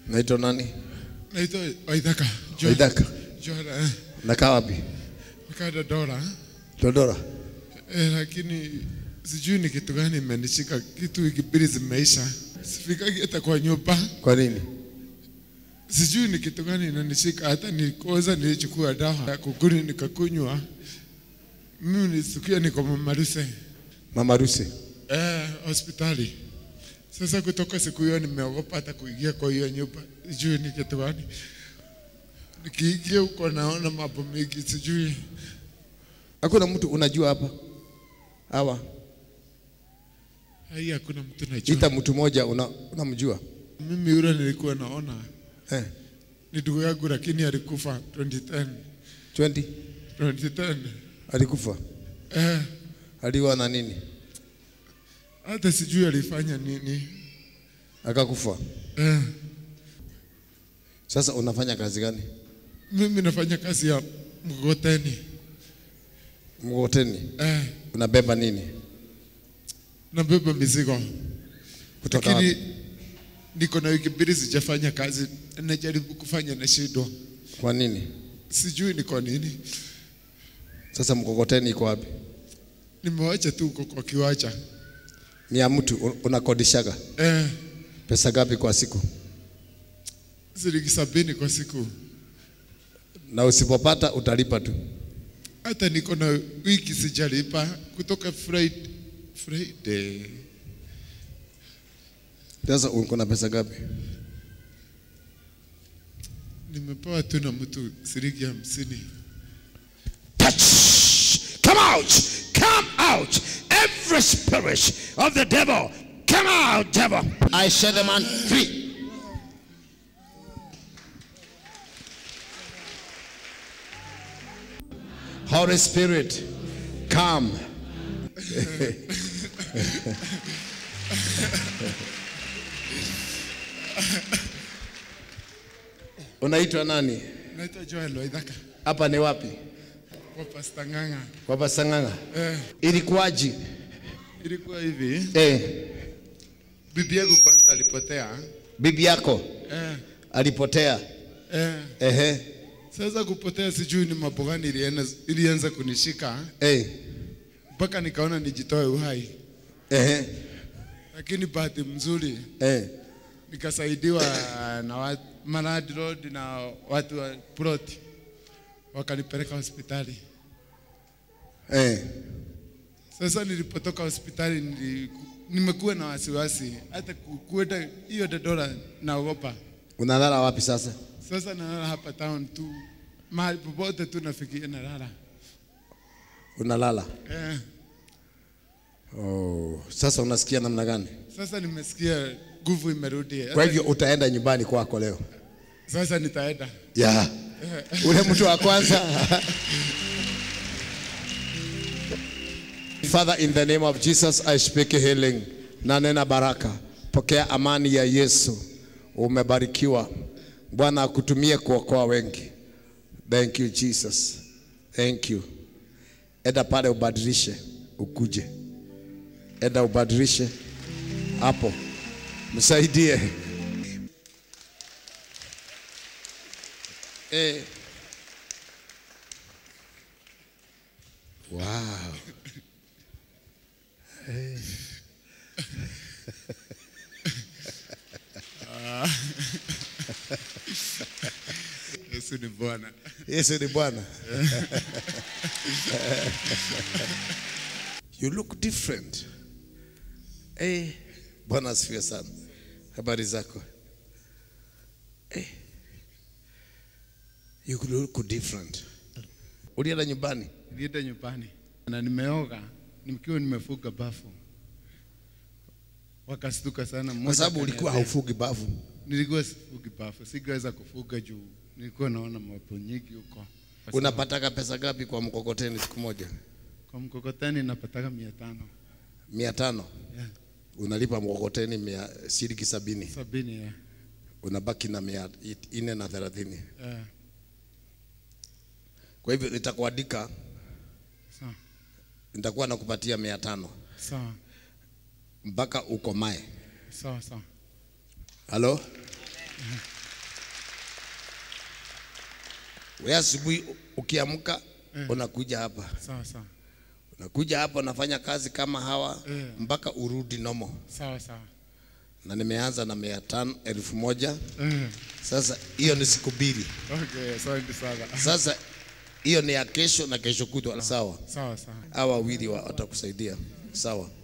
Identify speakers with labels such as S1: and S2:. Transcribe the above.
S1: Naitwa nani?
S2: Naitwa Waithaka. Jo-
S1: Waithaka.
S2: Jora, eh.
S1: Nakaa wapi?
S2: Nikaenda Dora.
S1: Dodora.
S2: Eh, lakini sijui ni kitu gani imenishika. Kitu wiki mbili zimeisha. Sifikagi hata kwa nyumba.
S1: Kwa nini?
S2: Sijui ni kitu gani inanishika. Hata nilikoza nilichukua dawa ya kukuni nikakunywa. Mimi nilisikia niko mamaruse.
S1: Mama Rusi.
S2: Eh, hospitali. Sasa kutoka siku hiyo nimeogopa hata kuingia kwa hiyo nyumba. Sijui ni kitu gani. Nikiingia huko naona mambo mengi sijui.
S1: Hakuna mtu unajua hapa? Hawa.
S2: Hai, hakuna mtu najua.
S1: Ita mtu mmoja una, unamjua?
S2: Mimi yule nilikuwa naona
S1: Eh.
S2: ni ndugu yangu, lakini alikufa 2010
S1: 20
S2: 2010.
S1: alikufa.
S2: Eh,
S1: Aliwa na nini?
S2: hata sijui alifanya nini.
S1: Akakufa.
S2: Eh,
S1: Sasa unafanya kazi gani?
S2: mimi nafanya kazi ya mgoteni.
S1: Mgoteni.
S2: Eh,
S1: Unabeba nini?
S2: nabeba mizigo,
S1: Kutoka
S2: lakini
S1: wapi?
S2: niko na wiki mbili sijafanya kazi, najaribu kufanya na shindwa,
S1: Kwa nini?
S2: sijui ni kwa nini.
S1: Sasa mkokoteni iko wapi?
S2: Nimewacha tu huko kwa kiwanja.
S1: Ni ya mtu un- unakodishaga.
S2: Eh,
S1: Pesa gapi kwa siku?
S2: shilingi sabini kwa siku.
S1: Na usipopata utalipa tu.
S2: Hata niko na wiki sijalipa kutoka Friday, Friday.
S1: Sasa uko na pesa gapi?
S2: Nimepewa tu na mtu shilingi hamsini.
S3: touch. Come out. Come out. Every spirit of the devil. Come out, devil. I set the man free.
S1: Holy Spirit, come. Unaitwa nani?
S2: Naitwa Joel Waithaka
S1: Hapa ni wapi?
S2: kwa Pastor Ng'ang'a.
S1: Kwa Pasang'anga.
S2: Eh,
S1: Ilikuwaji?
S2: ilikuwa hivi,
S1: Eh,
S2: bibi yangu kwanza alipotea.
S1: bibi yako
S2: Eh,
S1: alipotea.
S2: eh,
S1: Ehe.
S2: sasa kupotea sijui ni mambo gani ilianza, ilianza kunishika
S1: Eh.
S2: mpaka nikaona nijitoe uhai,
S1: Ehe.
S2: lakini bahati mzuri
S1: Eh.
S2: nikasaidiwa na watu, Maradi Road na watu wa plot wakanipeleka hospitali.
S1: Eh.
S2: Sasa nilipotoka hospitali nili, nimekuwa na wasiwasi hata ku- kuenda hiyo Dodora naogopa.
S1: Unalala wapi sasa?
S2: Sasa nalala hapa town tu, mahali popote tu nafikiria nalala.
S1: Unalala.
S2: Eh,
S1: Oh. Sasa unasikia namna gani?
S2: sasa nimesikia nguvu imerudi.
S1: Kwa
S2: Hata
S1: hivyo utaenda nyumbani kwako leo.
S2: Sasa nitaenda.
S1: Yeah. Ule mtu wa kwanza. Father, in the name of Jesus, I speak healing. Na nena baraka. Pokea amani ya Yesu. Umebarikiwa. Bwana akutumie kuokoa wengi. Thank you Jesus. Thank you. Enda pale ubadilishe, ukuje. Enda ubadilishe hapo. Msaidie. Eh. Wow. Eh.
S2: Yesu ni Bwana.
S1: Yesu ni Bwana. you look different. Eh. Bwana asifiwe sana. Habari zako? Eh. You look different. Ulienda nyumbani?
S2: Nilienda nyumbani na nimeoga nikiwa nimefuga bafu, wakastuka sana.
S1: Kwa
S2: Mmoja
S1: sababu ulikuwa
S2: akaniambia-
S1: haufugi bavu.
S2: Nilikuwa sifugi bafu, singeweza kufuga juu nilikuwa naona mambo nyingi huko. Kwa sababu
S1: Unapataka pesa gapi kwa mkokoteni siku moja?
S2: Kwa mkokoteni napataka mia tano
S1: mia tano.
S2: Yeah.
S1: Unalipa mkokoteni mia shilingi sabini.
S2: sabini ya.
S1: Unabaki na mia nne na thelathini.
S2: Yeah.
S1: Kwa hivyo nitakuandika,
S2: Sawa
S1: nitakuwa nakupatia mia tano
S2: sawa
S1: mpaka ukomae.
S2: sawa sawa.
S1: Halo? Wewe asubuhi ukiamka unakuja hapa,
S2: Sawa sawa.
S1: unakuja hapa unafanya kazi kama hawa
S2: Eh.
S1: mpaka urudi nomo,
S2: Sawa sawa.
S1: na nimeanza na mia tano elfu moja
S2: Eh.
S1: sasa. Hiyo ni siku mbili.
S2: Okay, asante sana.
S1: Sasa hiyo ni ya kesho na kesho kutwa, sawa?
S2: Sawa sawa.
S1: Hawa wawili wa- watakusaidia, sawa?